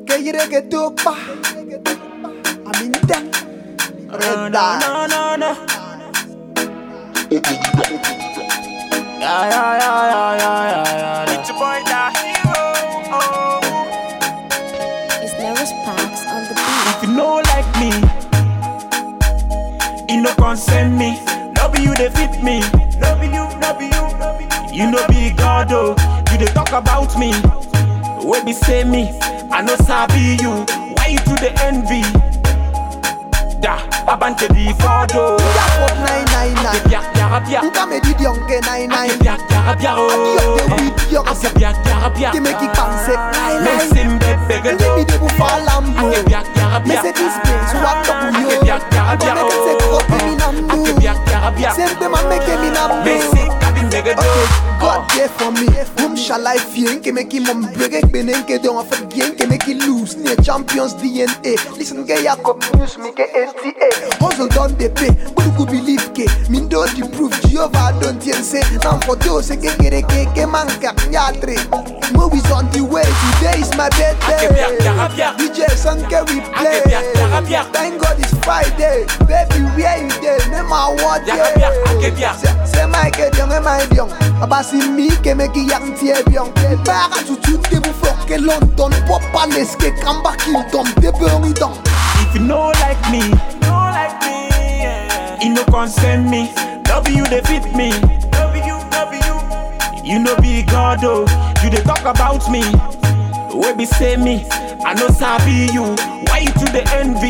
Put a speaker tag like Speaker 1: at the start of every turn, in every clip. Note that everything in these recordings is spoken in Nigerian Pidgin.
Speaker 1: Que yere que topa. Aminta.
Speaker 2: No,
Speaker 1: Red
Speaker 2: no,
Speaker 1: Dot.
Speaker 2: no, no, no. Yeah, yeah, yeah, yeah, yeah, yeah, yeah.
Speaker 3: It's your boy, the hero. Oh.
Speaker 4: It's never sparks on the beat.
Speaker 2: If you know like me, you no concern me. No be you they fit me. No be you, no be you, no be you. You no be God oh. You they talk about me. Where be say me? I know sabi you. Why you to the envy? Da, abante di fodo.
Speaker 1: Jacob 999.
Speaker 2: Bia bia bia.
Speaker 1: Nka me di dionke 99.
Speaker 2: Bia bia bia
Speaker 1: Adios de
Speaker 2: oh.
Speaker 1: video.
Speaker 2: Ase bia bia bia.
Speaker 1: Qui me qui pense. Lai
Speaker 2: Me
Speaker 1: lai.
Speaker 2: simbe bege
Speaker 1: Let me
Speaker 2: do.
Speaker 1: de bu falambo.
Speaker 2: Ake bia bia bia.
Speaker 1: Mercedes Benz, what the yo?
Speaker 2: Ake bia bia bia
Speaker 1: Abone kese
Speaker 2: oh.
Speaker 1: kote mi nambu.
Speaker 2: Ake bia bia bia.
Speaker 1: Sempe ma meke mi nambu.
Speaker 2: Me si kabin bege do.
Speaker 1: Okay,
Speaker 2: Oh.
Speaker 1: God there for me. Whom shall I fear? Nke make him on break benen nke don of game nke make him lose. Near champions DNA. Listen get Jacob news me get NTA. Hustle done they pay. But you believe ke. Min do the proof. Jehovah don't yen say. Now for those ke get ke ke manka nyatre. Movies on the way. Today is my birthday.
Speaker 2: Ake bia bia bia.
Speaker 1: DJ Sanke we play.
Speaker 2: Ake bia bia bia.
Speaker 1: Thank God it's Friday. Baby, where you there? Name my what
Speaker 2: Bia bia, ake bia.
Speaker 1: Say, say my ke diong e my diong. Abasi mi ke me ki yang tie biong. Para tutu te bu flok ke London. Pop palace ke kamba kingdom. Te beong idong.
Speaker 2: If you know like me,
Speaker 3: No like me, yeah.
Speaker 2: it no concern me. No be you they fit me.
Speaker 3: No be you, no be you.
Speaker 2: You no be God oh. You they talk about me. Where be say me? I know sabi you. Why you to the envy?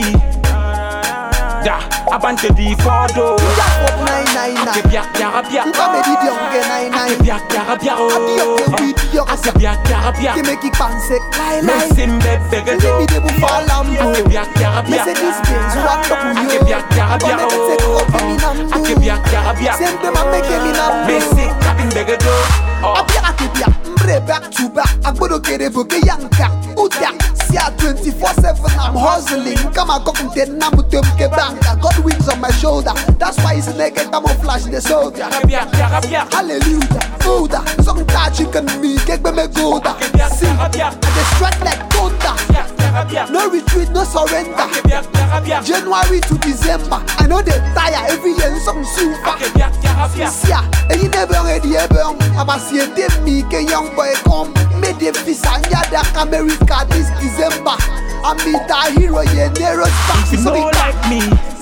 Speaker 2: Da, abante di fodo.
Speaker 1: Jacob
Speaker 2: Ake
Speaker 1: 999.
Speaker 2: bia bia bia.
Speaker 1: Nka me di diong ke
Speaker 2: Ake
Speaker 1: 99.
Speaker 2: bia bia bia
Speaker 1: Adios
Speaker 2: oh.
Speaker 1: te video.
Speaker 2: Ake bia bia bia.
Speaker 1: Ke me ki panse. Lai
Speaker 2: Me
Speaker 1: lai.
Speaker 2: simbe bege
Speaker 1: Let me
Speaker 2: do.
Speaker 1: de bu falambo.
Speaker 2: Ake bia bia bia.
Speaker 1: Mercedes Benz, what the yo?
Speaker 2: Ake bia bia bia
Speaker 1: Abone kese
Speaker 2: oh.
Speaker 1: kote mi nambu.
Speaker 2: Ake bia bia bia.
Speaker 1: Sempe ma meke mi nambu.
Speaker 2: Me si kabin bege do. Oh.
Speaker 1: Abia akibia, mbre back to back. Agbodo kere voke yanka. Uda, sia 24-7, I'm hustling. Kama kokunte na mutem ke banka. God wings on my shoulder. That's why it's naked, I'm flash the soldier.
Speaker 2: Ake bia bia bia.
Speaker 1: Hallelujah, Buddha. Some touch you can me, get me golda.
Speaker 2: Ake bia
Speaker 1: See,
Speaker 2: bia
Speaker 1: I
Speaker 2: bia.
Speaker 1: just strike like thunder.
Speaker 2: Bia bia bia.
Speaker 1: No retreat, no surrender.
Speaker 2: Ake bia bia bia.
Speaker 1: January to December, I know they tire every year. Some super.
Speaker 2: Ake bia bia bia.
Speaker 1: Sia, and you never ready ever. I'm a see me, ke young boy come. Made the visa and yadak America this December. I meet a hero, yeah, Nero
Speaker 2: If you
Speaker 1: Sparks.
Speaker 2: know like me,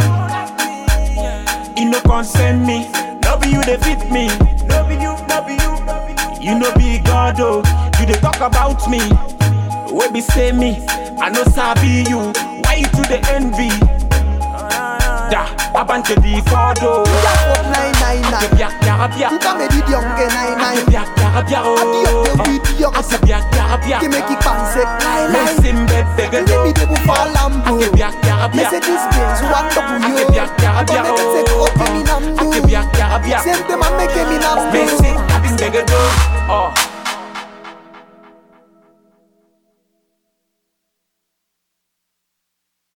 Speaker 2: it no concern me. No be you they fit me.
Speaker 3: No be you, no be you, no be you.
Speaker 2: You no be God oh. You they talk about me. Where be say me? I know sabi you. Why you to the envy? Da, abante di fodo.
Speaker 1: Jacob
Speaker 2: Ake
Speaker 1: 999.
Speaker 2: bia bia bia.
Speaker 1: Nka me di dionke
Speaker 2: Ake
Speaker 1: 99.
Speaker 2: bia bia bia
Speaker 1: Adios
Speaker 2: oh.
Speaker 1: de video.
Speaker 2: Ake bia bia bia.
Speaker 1: Ke me ki panse. Lai
Speaker 2: Me
Speaker 1: lai.
Speaker 2: simbe bege
Speaker 1: Let me
Speaker 2: do.
Speaker 1: de bu falambo.
Speaker 2: Ake bia bia bia.
Speaker 1: Mercedes Benz, what the yo?
Speaker 2: Ake bia bia bia
Speaker 1: Abone kese kote mi
Speaker 2: oh. Ake
Speaker 1: nambu.
Speaker 2: bia bia bia.
Speaker 1: Sempe ma meke mi nambu.
Speaker 2: Me si kabin bege do. Oh.